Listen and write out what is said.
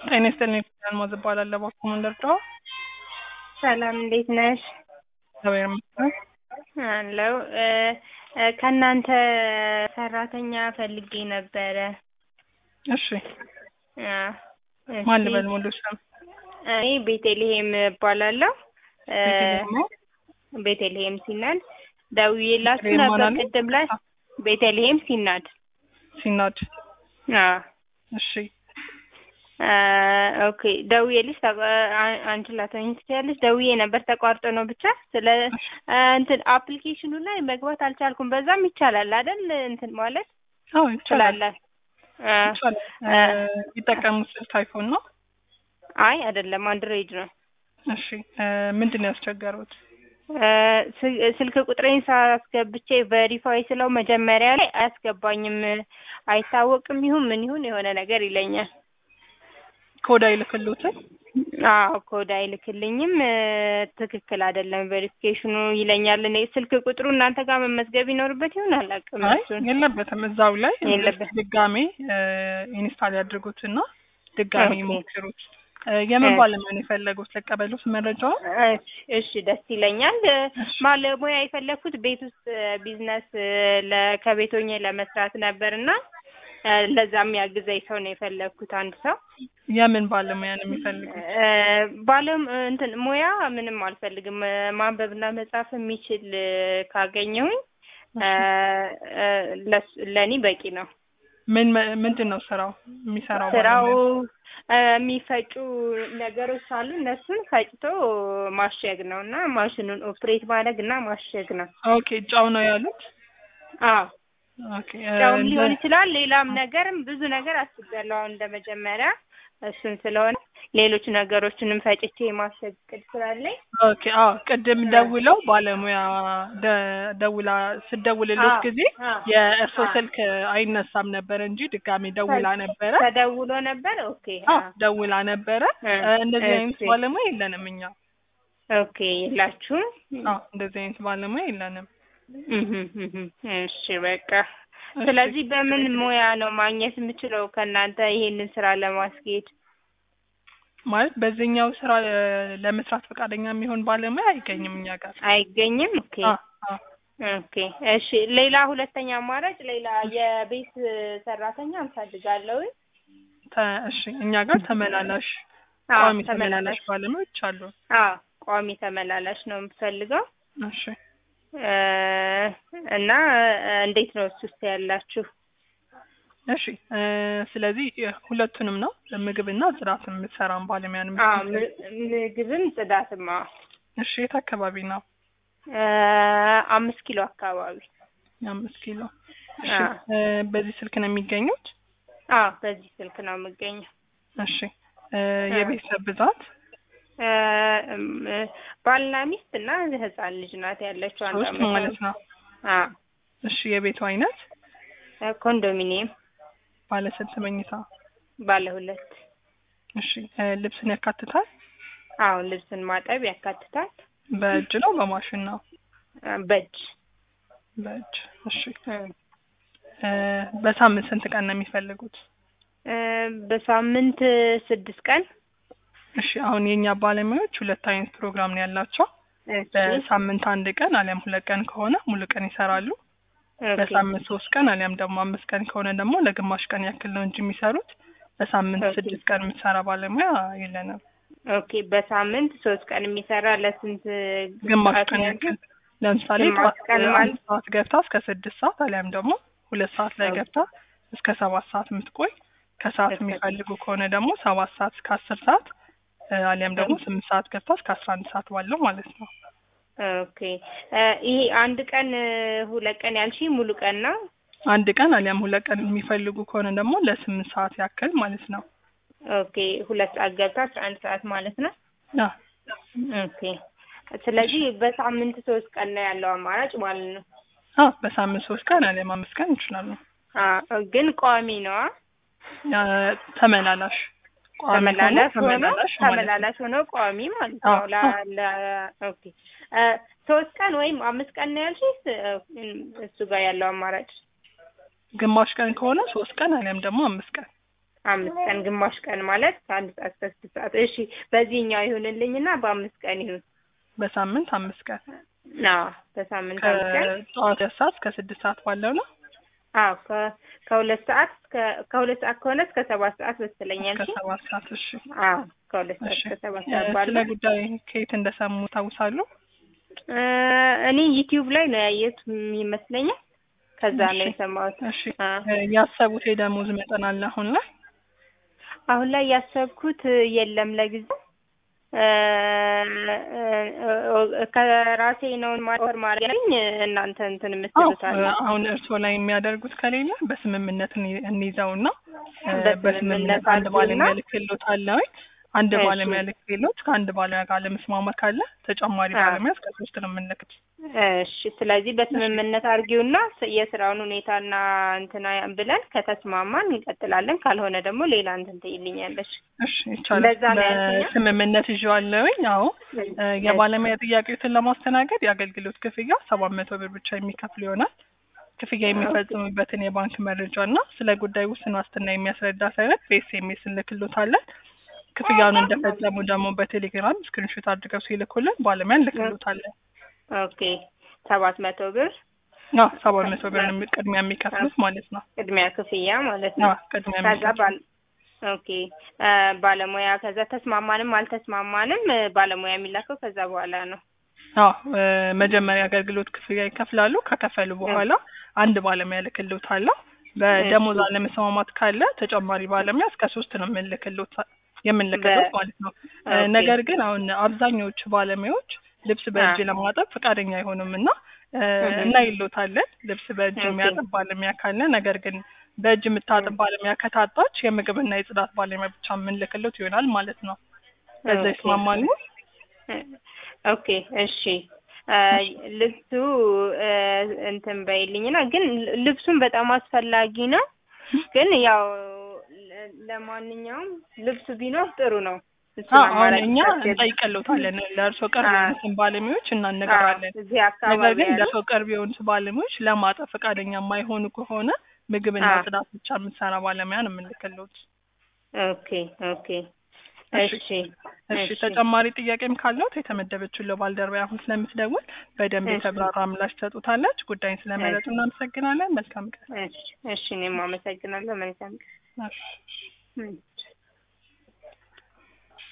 ጤና ይስጥልኝ አልማዝ እባላለሁ። እባክዎ ምን ልርዳዎ? ሰላም እንዴት ነሽ? እግዚአብሔር ይመስገን። አለው ከእናንተ ሰራተኛ ፈልጌ ነበረ። እሺ አ፣ ማን እሺ። ልበል ሙሉ ስም? እኔ ቤተልሔም እባላለሁ። እ፣ ቤተልሔም ነው? ቤተልሔም ሲናድ ደውዬላችሁ ቤተልሔም ነበር ማን አለ? ቅድም ላይ ቤተልሔም ሲናድ። ሲናድ አ እሺ አ፣ ኦኬ ደውዬልሽ ተቋ- አ- አንቺ ላትሆኚ ትችያለሽ። ደውዬ ነበር ተቋርጦ ነው ብቻ ስለ አ፣ እንትን አፕሊኬሽኑ ላይ መግባት አልቻልኩም። በዛም ይቻላል አይደል? እንትን ማለት አዎ ይቻላል ትችላለህ? አ፣ ይቻላል። አ፣ የሚጠቀሙት ስልክ አይፎን ነው? አይ አይደለም አንድሮይድ ነው። እሺ እ፣ ምንድን ነው ያስቸገሩት? እ፣ ስ- ስልክ ቁጥሬን ሳስገብቼ ቬሪፋይ ስለው መጀመሪያ ላይ አያስገባኝም። አይታወቅም ይሁን ምን ይሁን የሆነ ነገር ይለኛል። ኮድ አይልክሎትም? አዎ ኮድ አይልክልኝም። እ፣ ትክክል አይደለም ቬሪፊኬሽኑ ይለኛል። እኔ ስልክ ቁጥሩ እናንተ ጋር መመዝገብ ይኖርበት ይሆን አላውቅም። አይ እሱን የለበትም። እዛው ላይ የለበትም። ድጋሜ እ፣ ኢንስታል ያድርጉትና ድጋሜ ኦኬ። ይሞክሩት። እ፣ የምን እሺ። ባለሙያ ነው የፈለጉት? ልቀበሉት መረጃውን? እሺ እሺ፣ ደስ ይለኛል። እ፣ ባለሙያ የፈለኩት ቤት ውስጥ እ፣ ቢዝነስ እ፣ ለ- ከቤት ሆኜ ለመስራት ነበር እና እ፣ ለዛም ያግዘኝ ሰው ነው የፈለኩት አንድ ሰው የምን ባለሙያ ነው የሚፈልጉት? እ፣ ባለም እንትን ሙያ ምንም አልፈልግም። እ፣ ማንበብና መጻፍ የሚችል እ፣ ካገኘሁኝ እ፣ እ፣ ለስ- ለእኔ በቂ ነው። ምን ምንድን ነው ስራው የሚሰራው? ስራው ባለሙያ? እ፣ የሚፈጩ ነገሮች አሉ። እነሱን ፈጭቶ ማሸግ ነው እና ማሽኑን ኦፕሬት ማድረግ እና ማሸግ ነው። ኦኬ ጨው ነው ያሉት? አዎ ኦኬ እ፣ ያውም ሊሆን እንደ- ይችላል። ሌላም ነገርም ብዙ ነገር አስቤያለሁ። አሁን እንደ መጀመሪያ እሱን ስለሆነ ሌሎች ነገሮችንም ፈጭቼ የማሸግ እቅድ ስላለኝ ኦኬ አዎ ቅድም ደውለው ባለሙያ ደ- ደውላ ስደውልሎት አዎ፣ ጊዜ አዎ፣ የእርሶ አዎ። ስልክ አይነሳም ነበር እንጂ ድጋሜ ደውላ ነበረ። ተደውሎ ነበር። ኦኬ አዎ አዎ። ደውላ ነበረ። እ፣ እ፣ እንደዚህ አይነት እሺ። ባለሙያ የለንም እኛ። ኦኬ የላችሁም? አዎ እንደዚህ አይነት ባለሙያ የለንም። እህም፣ እህም። እሺ በቃ እሺ። ስለዚህ በምን ሙያ ነው ማግኘት የምችለው ከእናንተ ይሄንን ስራ ለማስኬድ? ማለት በዚህኛው ስራ እ፣ ለመስራት ፈቃደኛ የሚሆን ባለሙያ አይገኝም እኛ ጋር። አይገኝም። ኦኬ አዎ አዎ ኦኬ እሺ። ሌላ ሁለተኛ አማራጭ ሌላ የቤት ሰራተኛ እንፈልጋለሁ። ተ- እሺ እኛ ጋር ተመላላሽ አዎ ቋሚ ተመላላሽ ተመላላሽ። ባለሙያዎች አሉ። አዎ ቋሚ ተመላላሽ ነው የምፈልገው እሺ እ፣ እና እ፣ እንዴት ነው እሱ ውስጥ ያላችሁ? እሺ እ፣ ስለዚህ እ፣ ሁለቱንም ነው ምግብና ጽዳት የምትሰራን ባለሙያ ነው አዎ የምትፈልጊው? ም- ምግብም ጽዳትም። አዎ እሺ የት አካባቢ ነው? እ፣ አምስት ኪሎ አካባቢ። አምስት ኪሎ። እሺ አዎ እ፣ በዚህ ስልክ ነው የሚገኙት? አዎ በዚህ ስልክ ነው የምገኘው። እሺ እ፣ የቤተሰብ ብዛት እ፣ እም፣ ባልና ሚስት እና ህፃን ልጅ ናት ያለችው አንድ ሶስት አመት ማለት ነው። አዎ እሺ የቤቱ አይነት እ፣ ኮንዶሚኒየም ባለ ስንት መኝታ? ባለ ሁለት። እሺ እ፣ ልብስን ያካትታል? አዎ ልብስን ማጠብ ያካትታል። በእጅ ነው በማሽን ነው? እ፣ በእጅ በእጅ። እሺ እ፣ እ፣ በሳምንት ስንት ቀን ነው የሚፈልጉት? እ፣ በሳምንት ስድስት ቀን። እሺ አሁን የኛ ባለሙያዎች ሁለት አይነት ፕሮግራም ነው ያላቸው። እሺ በሳምንት አንድ ቀን አሊያም ሁለት ቀን ከሆነ ሙሉ ቀን ይሰራሉ። ኦኬ በሳምንት ሶስት ቀን አሊያም ደግሞ አምስት ቀን ከሆነ ደግሞ ለግማሽ ቀን ያክል ነው እንጂ የሚሰሩት በሳምንት ኦኬ። ስድስት ቀን የምትሰራ ባለሙያ የለንም። ኦኬ በሳምንት ሶስት ቀን የሚሰራ ለስንት ግማሽ ሰዓት ቀን ነው? ያክል ለምሳሌ ግማሽ ጠዋት ቀን አንድ ማለት? ሰዓት ገብታ እስከ ስድስት ሰዓት አሊያም ደግሞ ሁለት ሰዓት ላይ ኦኬ። ገብታ እስከ ሰባት ሰዓት የምትቆይ ከሰዓት እስከ- የሚፈልጉ ከሆነ ደግሞ ሰባት ሰዓት እስከ አስር ሰዓት እ፣ አሊያም ደግሞ ኦኬ። ስምንት ሰዓት ገብታ እስከ አስራ አንድ ሰዓት ባለው ማለት ነው። ኦኬ እ፣ ይሄ አንድ ቀን እ፣ ሁለት ቀን ያልሽ ሙሉ ቀን ነው? አንድ ቀን አሊያም ሁለት ቀን የሚፈልጉ ከሆነ ደግሞ ለስምንት ሰዓት ያክል ማለት ነው። ኦኬ ሁለት ሰዓት ገብታ አስራ አንድ ሰዓት ማለት ነው። አዎ ኦኬ ስለዚህ በሳምንት ሶስት ቀን ነው ያለው አማራጭ ማለት ነው። አዎ በሳምንት ሶስት ቀን አሊያም አምስት ቀን ይችላሉ። አዎ ግን ቋሚ ነው አ? ያ ተመላላሽ ቋሚ ሆኖ ተመላላሽ ሆኖ ተመላላሽ ማለት ነው። ተመላላሽ ሆኖ ቋሚ ማለት ነው። አዎ፣ ላ አዎ። ላ ኦኬ እ፣ ሶስት ቀን ወይም አምስት ቀን ነው ያልሽኝ እሱ ጋር ያለው አማራጭ? ግማሽ ቀን ከሆነ ሶስት ቀን አሊያም ደግሞ አምስት ቀን አምስት ቀን ግማሽ ቀን ማለት ከአንድ ሰዓት እስከ ስድስት ሰዓት እሺ በዚህኛው ይሁንልኝና በአምስት ቀን ይሁን በሳምንት አምስት ቀን አዎ በሳምንት አምስት ቀን ከጠዋት ሁለት ሰዓት እስከ ስድስት ሰዓት ባለው ነው። አዎ ከ- ከሁለት ሰዓት እስከ ከሁለት ሰዓት ከሆነ እስከ ሰባት ሰዓት መሰለኛል እስከ ሰባት ሰዓት እሺ። አዎ ከሁለት ሰዓት እሺ እስከ ሰባት እ፣ ሰዓት ስለ ባለው ጉዳይ ከየት እንደሰሙ ታውሳሉ? እ፣ እኔ ዩቲዩብ ላይ ነው ያየሁት ይመስለኛል ከዛ ነው እሺ የሰማሁት እሺ አ እ፣ ያሰቡት የደሞዝ መጠን አለ አሁን ላይ? አሁን ላይ ያሰብኩት የለም ለጊዜው እ፣ እ፣ ከራሴ ነው ወር ማድረግኝ እናንተ እንትን አዎ የምትሉት እ፣ አለ አሁን እርስዎ ላይ የሚያደርጉት ከሌለ በስምምነት እኒ- እንይዘውና እ፣ በስምምነት በስምምነት አንድ አድርጉና ባለሙያ ልክሎት አለ ወይ? አንድ እሺ ባለሙያ ልክሎት ከአንድ ባለሙያ ጋር ለመስማማት ካለ ተጨማሪ አ ባለሙያ እስከ ሶስት ነው የምንልክት። እሺ ስለዚህ እሺ በስምምነት አድርጊውና ስ- የስራውን ሁኔታና እንትና ብለን ከተስማማን እንቀጥላለን። ካልሆነ ደግሞ ሌላ እንትን ትይልኛለሽ። እሺ ይቻላል። እንደዛ ነው ያልከኛ? በስምምነት ይዤዋለሁኝ። አዎ እ፣ እሺ የባለሙያ ጥያቄዎትን ለማስተናገድ የአገልግሎት ክፍያ ሰባት መቶ ብር ብቻ የሚከፍል ይሆናል። ክፍያ ኦኬ የሚፈጽሙበትን የባንክ መረጃ እና ስለ ጉዳይ ውስን ዋስትና የሚያስረዳ ሰነድ በኤስኤምኤስ እንልክሎታለን። ክፍያውን እንደፈጸሙ ደግሞ በቴሌግራም ስክሪንሾት አድርገው ሲልኩልን ባለሙያ እንልክሎታለን። ኦኬ ሰባት መቶ ብር አዎ ሰባት መቶ ብር ነው የሚ- ቅድሚያ የሚከፍሉት ማለት ነው። ቅድሚያ ክፍያ ማለት ነው። አዎ ቅድሚያ ከዛ የሚከፍሉት ባል ኦኬ እ፣ ባለሙያ ከዛ ተስማማንም አልተስማማንም እ፣ ባለሙያ የሚላከው ከዛ በኋላ ነው። አዎ እ፣ መጀመሪያ አገልግሎት ክፍያ ይከፍላሉ። ከከፈሉ እ፣ በኋላ አንድ ባለሙያ ልክሎታለሁ። እሺ በደሞዝ አለመስማማት ካለ ተጨማሪ ባለሙያ እስከ ሶስት ነው የምንልክሎት በ የምንልክሎት ማለት ነው። እ፣ ኦኬ ነገር ግን አሁን አብዛኛዎቹ ባለሙያዎች ልብስ አ በእጅ ለማጠብ ፈቃደኛ አይሆኑም እና እ፣ እህ እናይሎታለን ልብስ በእጅ ኦኬ የሚያጥብ ባለሙያ ካለ። ነገር ግን በእጅ የምታጥብ እ፣ ባለሙያ ከታጣች የምግብና የጽዳት ባለሙያ ብቻ የምንልክሎት ይሆናል ማለት ነው። በዛ ኦኬ ይስማማሉ? እ፣ ኦኬ እሺ እ፣ እሺ ልብሱ እ፣ እንትን በይልኝና ግን ል- ልብሱን በጣም አስፈላጊ ነው። ግን ያው ለ- ለማንኛውም ልብሱ ቢኖር ጥሩ ነው። እሱን አዎ አሁን አማራጭ እኛ ታስገቢ። እንጠይቅልዎታለን ለእርስዎ ቅርብ አ የሆኑትን ባለሙያዎች አዎ እናነግራለን። እዚህ ነገር አካባቢ ግን ያሉ ለእርስዎ ቅርብ የሆኑት ባለሙያዎች ለማጠብ ፈቃደኛ የማይሆኑ ከሆነ ምግብና አ ጽዳት ብቻ የምትሰራ ባለሙያ ነው የምንልክልዎት። ኦኬ ኦኬ እሺ እሺ እሺ እሺ ተጨማሪ ጥያቄም ካለዎት የተመደበችው ለባልደረባ አሁን ስለምትደውል በደንብ እሺ የተብራራ ምላሽ ትሰጡታለች። ጉዳይን ስለመረጡ እሺ እናመሰግናለን። መልካም ቀን። እሺ እሺ እኔም አመሰግናለሁ። መልካም ቀን። እሺ እም።